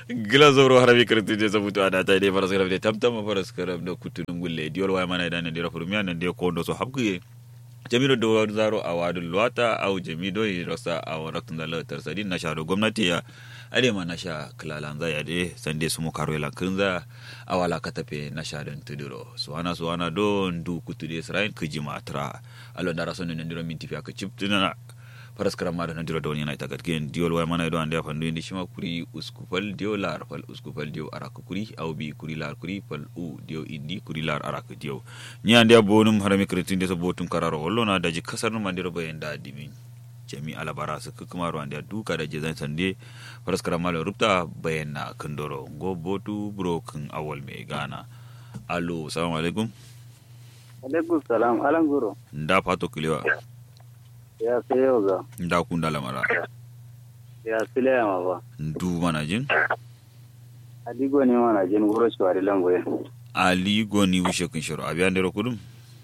gila zoro harabi kirti je sabutu ada ta dai faras garab de tamtam faras garab da kutunum gulle diol way mana idan ndira furmiya nan de ko ndo so habguye jamido do zaro a wadul luwata au jamido yi rasa a waratun da latar sadin na sharo gwamnati ya ade ma na sha kilalan za ya de sande su mu karo lan kinza a wala ka tafe na sha don tuduro suwana suwana don du kutu de srain kiji matra alo dara sonu nan diro minti fiya ka chip tunana faras karam ma nan diro don yana ita gatgen diol way mana do ande fandu indi shima kuri uskupal dio lar fal uskupal dio arak kuri au bi kuri lar kuri fal u dio indi kuri lar arak dio ni ande bonum harami kretin de so botun kararo hollo na daji kasar num andiro bayen da dimin jami alabara su kuma ruwan da duka da jizan sande faras karam malo rubta bayan na kandoro go botu broken awal mai gana alo salamu alaikum alaikum salam alan guro nda fato kilewa ya sai yau ga nda kunda lamara ya sile ma ba ndu mana jin adigo ne mana jin guro shawari langoye ali goni wishe kun shiro abiyan dero kudum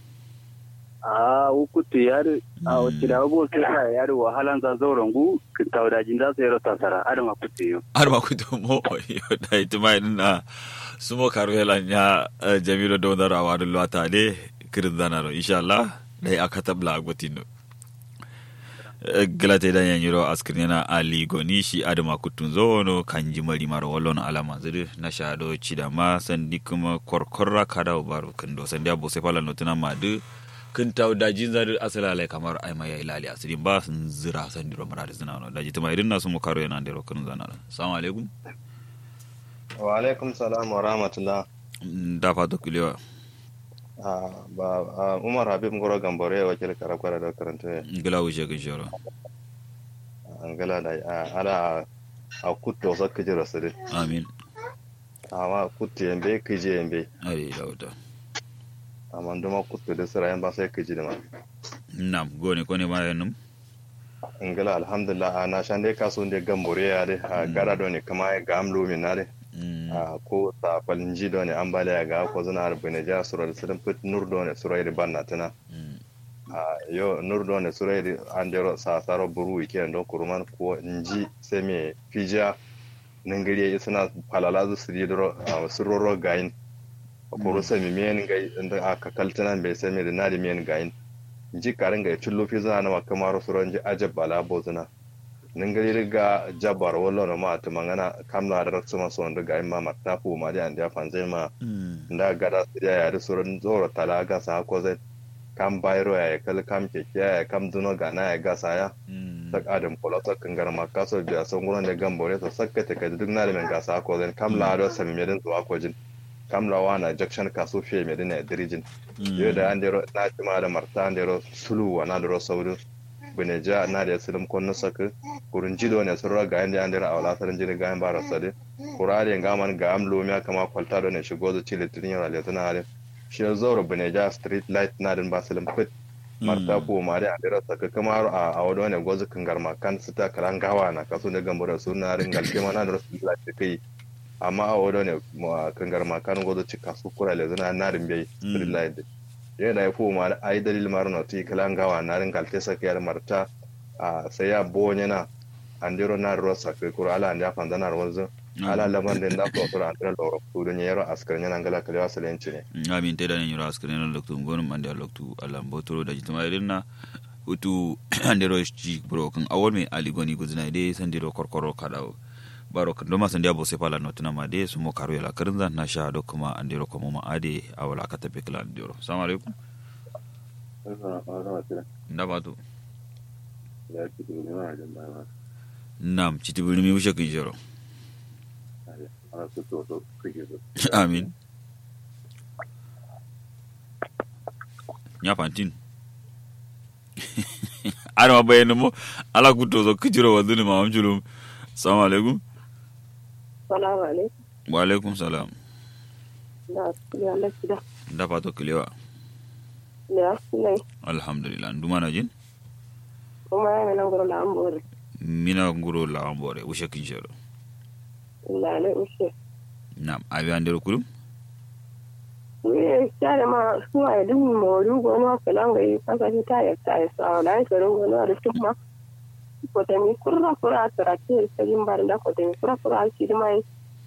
a ukutu yari a wacce da abubuwa sai sa yari wahalan za zauren gu kintawa da jin za su yi rasa tara adama kutu yau har ma kudu mo yo da itima ina sumo karwela nya eh, jamilo do dara wa dul wata de kirin zanaro inshallah dai aka tabla agotino galate da yan yiro askrin yana ali goni shi adama kutun zono kanji mari maro wallon alama zuri na shado cida ma sandi kuma korkorra kada baro kando sandi abo se pala notuna madu kun taw daji zari asala lai kamar ai mai ilali asirin ba sun zira sandi ro mara zina no daji tuma irin nasu mu karo yana ndero kun zana assalamu alaikum wa alaikum salam wa rahmatullah da fata kulewa Ah, ba ah, umar habib ngoro gambore wakil karakwara da karanta gila wuce kun shoro angala da ah, ala a kutto sakka jira sire amin amma kutto yembe kije yembe ai da wuta amma nduma kutto da sira yamba sai kije da ma nam gone kone ma yanum angala alhamdulillah ah, na shande kaso de gambore ya de ah, gara do ne kama ga amlo min na de Mm, ah, ko ta falnji do ne ambaliya ga ko zana arbine ja sura da sirin put nur do ne sura da banna tana mm, Ah, yo nurdo ne surayri andero sa saro buru wike ndo kuruman ko nji seme fija ningiri isna palala zu siri dro suroro gain ko semi men gai inda aka kaltana be seme da nadi men gain nji karin ga chullo fi zana na kamaro suranji ajab bala bozuna ningiri riga jabar wallo na ma ta mangana kamla da ratsu maso wanda gain ma matafu ma da anda fanzai ma mm, nda gada siriya ya da suran zoro talaga sa ko zai kam bayro ya kal kam keke ya kam duno gana ya gasa ya mm, sak adam pola sak kangar ma kaso biya son guran da gambore to sakka ta kai duk na da men gasa ko zai kam la do sami medin zuwa ko jin kam la wana junction kaso fiye medin ya dirijin yo da an dero na ci ma da marta an dero sulu wa na dero saudu bune ja na da silim kon no sak kurun jido ne surra ga an da an dero awla sarin jini ga an bara sade kurare ga man ga am lo miya kama kwalta do ne shigo zu ci litin yara le tana hare shi ya zaura bune ja street light na din ba silim fit marta ko ma da an dero sak kama a a wado ne gozu kan garma kan su ta karan gawa na kaso ne gambara su na ringal ke ma na dero street light kai amma a wado ne kan garma kan gozu ci kasu kura le zana na din bai street light yana ya fuma da ai dalil mar no ti kalan gawa na rin galte sa kiyar marta a sai ya bo na andiro na rosa ke kura ala anda fanda na rozo ala laman den da ko kura andiro loro ku do nyero askar nyana ngala kale wasalenci ne amin te da ne yura askare na loktu ngonum ande loktu Allah botoro da jitama irinna utu andero ji broken awol me ali goni guzina de sandiro korkoro kadawo baro kan doma sandia bo sepala no tuna made sumo karo yala karinza na sha do kuma andero ko mama ade awala kata pe kala andero assalamu alaikum ndabatu nam chitibuli mi usha kinjoro amin nya pantin ara bayani mo ala kuto zo kijiro waduni ma amjulum assalamu alaikum Salamu alaikum. wa alaikum salam Da ya Allah da. da fato kilewa Ya sulai. alhamdulillah nduma na jin Kuma ya nan gurin da an bore. mina nguro la ambore usha kinjoro Allah ne ushe. nam abi andere kulum Ni tare ma su ai dun mori goma kalan ga yi kasa shi ta ya ta ya sa da shi ron gona da tumma. Ko ta mi kurra kurra tara ke sai bar da ko ta mi kurra kurra shi da mai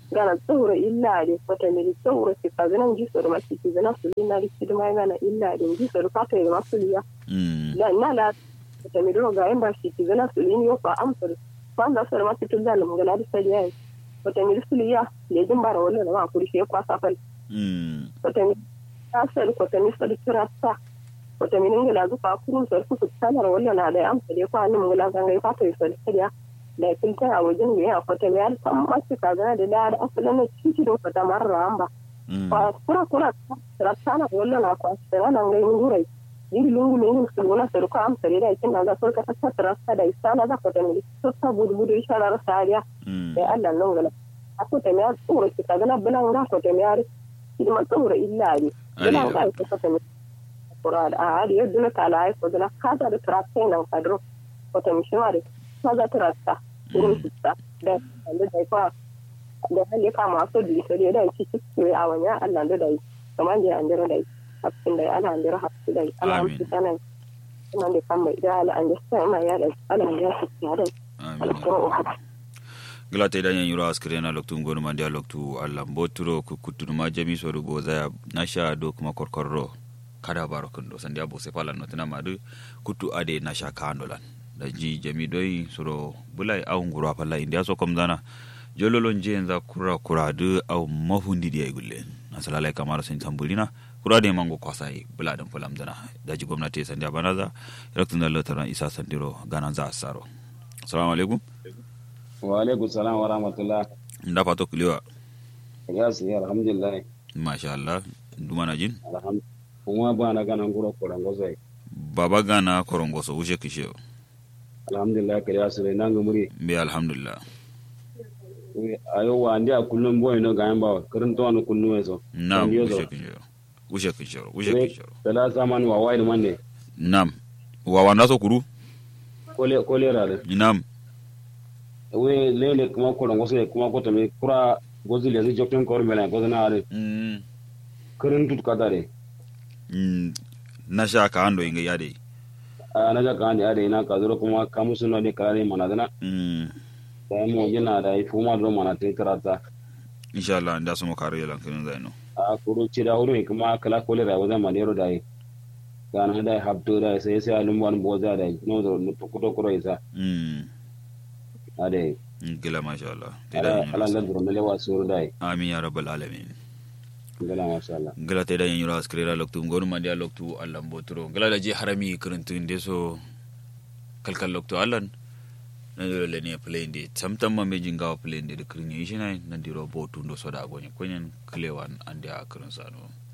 gana tsoro illa de wata mili tsoro ki ka zana ji soro maki ki zana su lina ri ki ma gana illa de ji soro ka ta yi masu liya mm la na la wata mili ro ga yan ba shi ki zana su lini yo fa amsar kwan da soro maki tun zalim gana da sai yayi wata mili su liya le jin bara wannan ma kuri shi kwa safal mm wata mili ta sar wata mili sar kirasta wata mili ngila zufa kurun sar ku tsanar wannan na da amsa de kwa nin ngila zanga ka ta yi sar kariya da filta a wajen da ya kwata ya san masu kaza da da asalin na cikin da kwata marar amba mm kwa kura kura rattana wala na kwa sera na ngai ngurai yiri lungu ne ni su wala seru ka am sere da kin da so ka ta rasta da isana da kwata ne so ta budu budu isha da rasta ya mm da Allah nan gala ako ta me tsoro ki kaga na bulan ga kwata me ari idi ma tsoro illa ni bulan ga ko kwata me kura a ari yadda na kala ai ko da ka da trasta nan kadro kwata mi shi ma da ka da trasta wurin su ta da da da kwa da hali ka masu dilisari da ci cikin a wani Allah da dai kamar da an dira dai hakkin dai ana an dira hakkin dai ana Amin. amfi sanan kuma da kan mai da ala an da sai ma ya dai ala ya ci ya dai amin alƙur'an gila ta idan yan yuro askire na loktu ngonu mandi loktu allah mboturo ku kutudu ma jami so rugo zaya nasha do kuma korkorro kada baro kundo sandi abo se pala no tana madu kutu ade nasha kandolan da ji jami doi soro bulai au nguro pala india so kom dana jololon je enza kura kura du au mahundi dia gulle nasalala kamar sen tambulina kura de mango kwasai bula dan fulam dana da ji gwamnati sandi abanaza yaktun da lotara isa sandiro ganan za asaro assalamu alaikum wa alaikum salam wa rahmatullah nda fato kuliwa ya su yi alhamdulillah masha Allah dumana jin alhamdulillah kuma ba na ganan gura koran gozai baba gana korongoso ushe kishe alhamdulillah kare ya su nan ga muri be alhamdulillah ayo wa ndi a kullum boy no ga yamba karin to no kullum eso nam Yo ushe zo. kishe ushe kishe ushe We- kishe tala saman wa wide mande nam wa wanda so kuru kole kole rale nam we lele kuma koran gozai kuma ko to me kura gozi le zai jokten kor mela gozana are mm, karin tut kadare mm, na sha ka ando inga yade a na ga kan are ina ka zuro kuma kamusu no ne karare manadana mm, da mo yana da ifuma do mana te karata insha Allah nda so mo kare lan kinin zaino a kuro cida huru kuma kala kole ra wajen manero da yi gana hada habto da sai sai alum wan boza da yi no do no to kuto kuro isa mm, ade gila masha Allah te ala da ala yin ngal duro mele wa suru da yi amin ya rabbal alamin ngala masha Allah gila te da yin yura askrira loktu ngonu mandi a loktu Allah mboturo gila da je harami kiruntu inde so kalkal loktu Allah na dole le ne play inde tamtam ma mejin gawa play inde de kirin yi shi nan diro botu ndo soda gonye konyen klewan ande a kirin sano